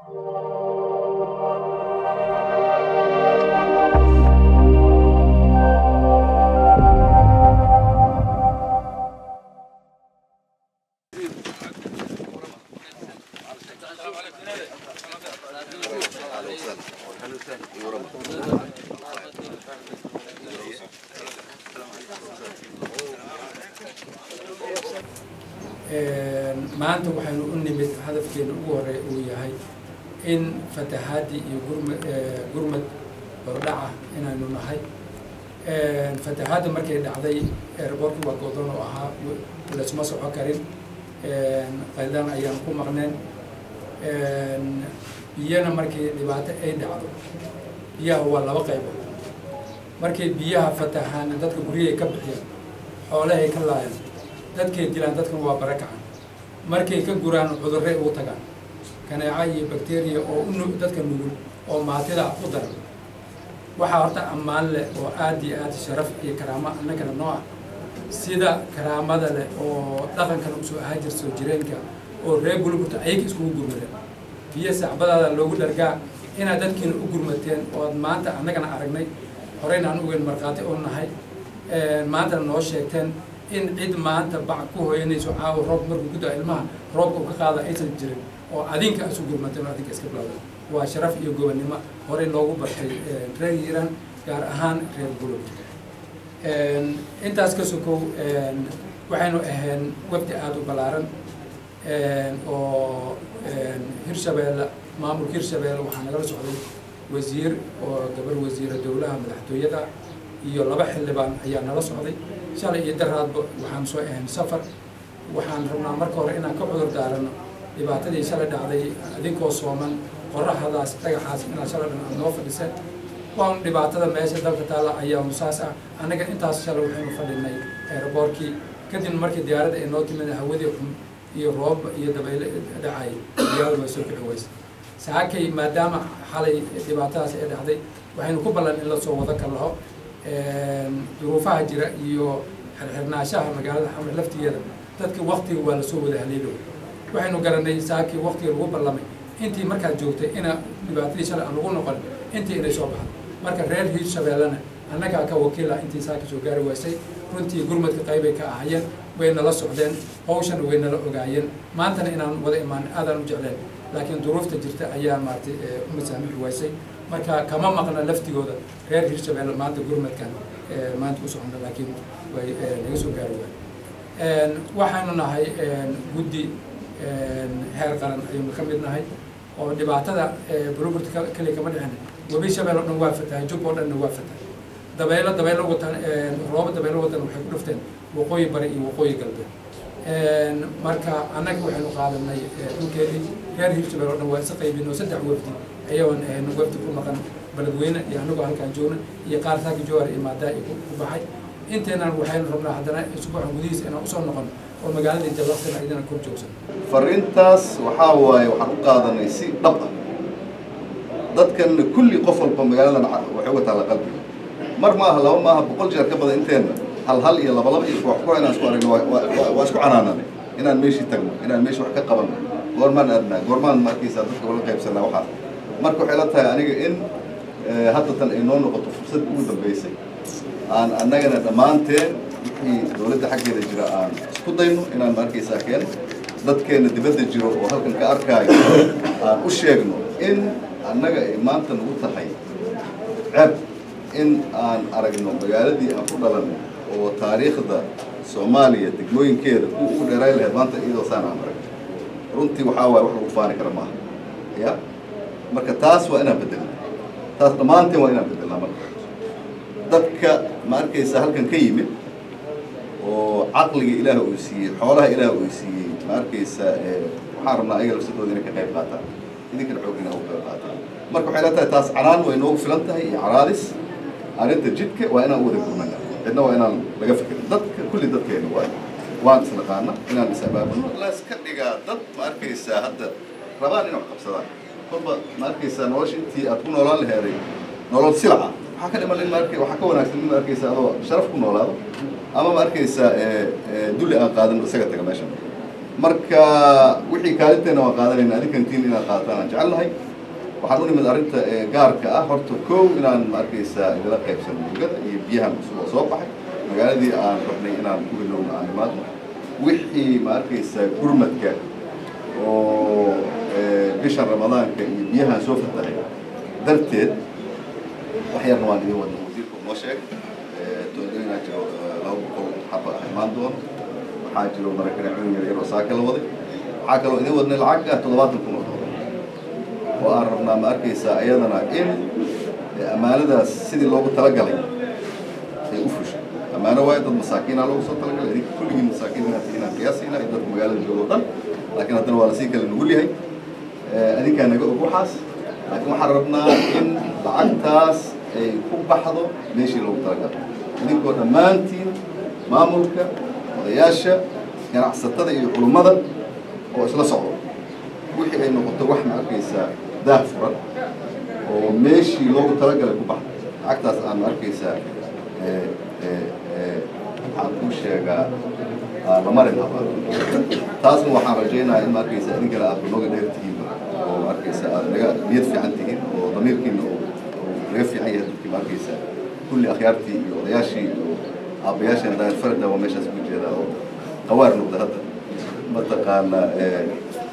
maanta waxaynu u nimid hadafkeena ugu horey uu yahay in fatahaadii iyo gurmad gurmad hordhaca inaynu nahay fatahaadda markay dhacday airboortkii waa godoon oo ahaa laysuma soco karin qaylaan ayaan ku maqneen biyana markii dhibaato ay dhacdo biyaha waa laba qaybood markay biyaha fatahaan dadka guryahay ka bixiyaan xoolahay ka laayaan dadkay dilaan dadkan waa barakacan markay ka guraan cudurray ugu tagaan kaneeca iyo bakteriya oo u dadka nugul oo maatida u daran waxaa horta ammaan leh oo aad iyo aad sharaf iyo karaamo annagana noo ah sida karaamada leh oo dhaqankana usoo ahaa jir soo jireenka oo reer gulburta ayaga iskugu gurmadeen biyo sacbadaada loogu dhargaa inaad dadkiina u gurmateen oo ad maanta annagana aragnay horeyna aan ugeyn markhaati oo nahay maantana noo sheegteen in cid maanta bac ku hooyanayso caawa roob markuu ku daa ilmaha roobka u ka qaada aysan jirin oo adinka isu gurmateen oo adinka iska bilowda waa sharaf iyo gobonnimo horey loogu bartay reer hiiraan gaar ahaan reer gulub intaas ka sokow waxaynu ahayn wafdi aada u ballaaran oo hirshabeelle maamulka hirshabeelle waxaa nagala socday wasiir oo gabar wasiira dowlaha madaxtooyada iyo laba xildhibaan ayaa nala socday shalay iyo daraadba waxaan soo ahayn safar waxaan rabnaa marka hore inaan ka cudur daarano dhibaatadii shalay dhacday adinkoo sooman qorraxdaas dhagaxaas inaad shalay dhan aad noo fadhiseen waan dhibaatada meesha dalka taalla ayaa saas ah annaga intaas shalay waxaynu fadhinay aeroboortkii kadib markii diyaaradda ay noo timid hawadii xun iyo roob iyo dabayle dhacay diyaaradu way soo kici weysa saakay maadaama xalay dhibaatadaas ay dhacday waxaynu ku ballan in lasoo wado ka laho duruufaha jira iyo xirxirnaashaha magaalada xamar laftigeeda dadka waktiga waa lasoo wada haleelo waxaynu garanay saakii waktiga lagu ballamay intii markaad joogtay ina dhibaatadii shalay aan lagu noqon intii inay soo baxdo marka reer hiirshabeellena annagaa ka wakiila intii saaka soo gaari waysay runtii gurmadka qaybay ka ahayeen way nala socdeen hawshana way nala ogaayeen maantana inaan wada imaan aadaan u jecleen laakiin duruufta jirta ayaa maaragtay u masaamixi waysay marka kama maqna laftigooda reer hiirshabeelle maanta gurmadkan maanta u socona laakiin way naga soo gaari waay waxaanu nahay guddi heer qaran ayaynu ka mid nahay oo dhibaatada buluburta kaliya kama dhicin webi shabeel oo dhan waa fatahay jub oo dhanna waa fatahay dabaylo dabaylo watan roobo dabaylo watan waxay ku dhufteen waqooyi bari iyo waqooyi galbeed marka annaga waxaynu qaadanay dhulkeedii reer hiirshabeel oo dhan waa isa qaybino saddex wafdi ayagoon ahayno wafdi ku maqan beledweyne iyo anagoo halkaan joogna iyo qaar saaki jowhar iyo maadaa ku baxay inteenan waxaynu rabnaa haddana isbuucan gudihiisa inaan usoo noqon oo magaaladii jallaqsana idina kor joogsan fariintaas waxaa waaye waxaan u qaadanay si dhab ah dadkanna kulli qof walba magaaladan waxay uga taalla qalbiga mar maaha laba maaha boqol jeer ka badan inteenna hal hal iyo laba laba iyo koox koox inaan isku aragno waa isku canaananay inaan meeshii tagno inaan meeshii wax ka qabanno goormaan adnaa goormaan markiisa dadka wala qaybsanaa waxaas marka waxay la tahay aniga in hadda tan ay noo noqoto fursad ugu dambaysay aan annagana dhammaanteen wixii dowladda xaggeeda jira aan isku dayno inaan markaysaa keeno dadkeenna dibadda jiro oo halkan ka arkaayo aan u sheegno in annaga ay maanta nagu tahay ceeb in aan aragno magaaladii aan ku dhalanay oo taariikhda soomaaliya degmooyinkeeda kuwa ugu dheerayn lahayd maanta iyadoo saan aan arag runtii waxaa waaye wax lagu faani kara maaha ya marka taas waa inaan bedelna taas dhammaanteen waa inaan bedelnaa marka dadka ma arkaysa halkan ka yimid oo caqliga ilaah uu siiyey xoolaha ilaah uu siiyey ma arkaysa waxaan rabnaa ayaga lafsadooda inay ka qayb qaataan idinkana xoogina uga qayb qaataan marka waxay la tahay taas canaan way noogu filan tahay iyo caraadis arrinta jidka waa inaan u wada gurnana cidna waa inaan laga fikirin dadka kulli dadkeena waay waan isnaqaana inaan is abaabulno la iska dhigaa dad ma arkaysaa hadda rabaan inay wax qabsadaan kolba ma arkaysaa nolosha intii aad ku noolaan laheeday nolol silaca waxaa ka dhiman in ma arkay waxaa ka wanaagsan in ma arkaysaa adoo sharaf ku noolaado ama ma arkaysaa dulli aan qaadan isaga taga meeshan marka wixii kaalinteena waan qaadanayna adinkantiin inaad qaadataan aan jecelnahay waxaan u nimid arrinta gaarka ah horta kow inaan ma arkaysaa idila qaybsano mugada iyo biyahan cusub oo soo baxay magaaladii aan rabnay inaan ku hilowno aan imaadno wixii ma arkaysaa gurmadka oo bishan ramadaanka iyo biyahan soo fatahay darteed wax yarna waan idin wadna wasiirka noo sheeg toodooyinaa jiro laba boqol xaba ah imaan doono waxaa jiro marakaneecooyin yar yar oo saaka la waday waxaa kaloo idin wadnay lacag ah toddobaatan kun oo doolar oo aan rabnaa ma arkaysaa iyadana in ammaanadaas sidii loogu talagalay ay u fushay ammaano waayo dad masaakiinaa loogu soo talagalay idinka kulligiin masaakiin inaad tihiin aan qiyaasayna iyo dadka magaalada jooga o dhan laakiin haddana waa lasii kale nugul yahay adinkaa naga og waxaas laakiin waxaan rabnaa in lacagtaas ay ku baxdo meeshii loogu talagalay idinkoo dhammaantiin maamulka odayaasha ganacsatada iyo culummada oo isla socdo wixii ay noqoto wax ma arkaysaa daah furan oo meeshii loogu talagalay ku baxdo lacagtaas aan ma arkaysaa waxaan kuu sheegaa la marin habaa taasna waxaan rajaynayaa in ma arkaysaa idinkana aad nooga dheer tihiin oo ma arkaysaa aad naga niyad fiican tihiin oo damiirkiina oo naga fiican yahay dadkii ma arkaysaa kulli akhyaartii iyo odayaashii iyo aabbayaasheen daayar farada waa meeshaas ku jeedaa oo qawaar noqda hadda mataqaana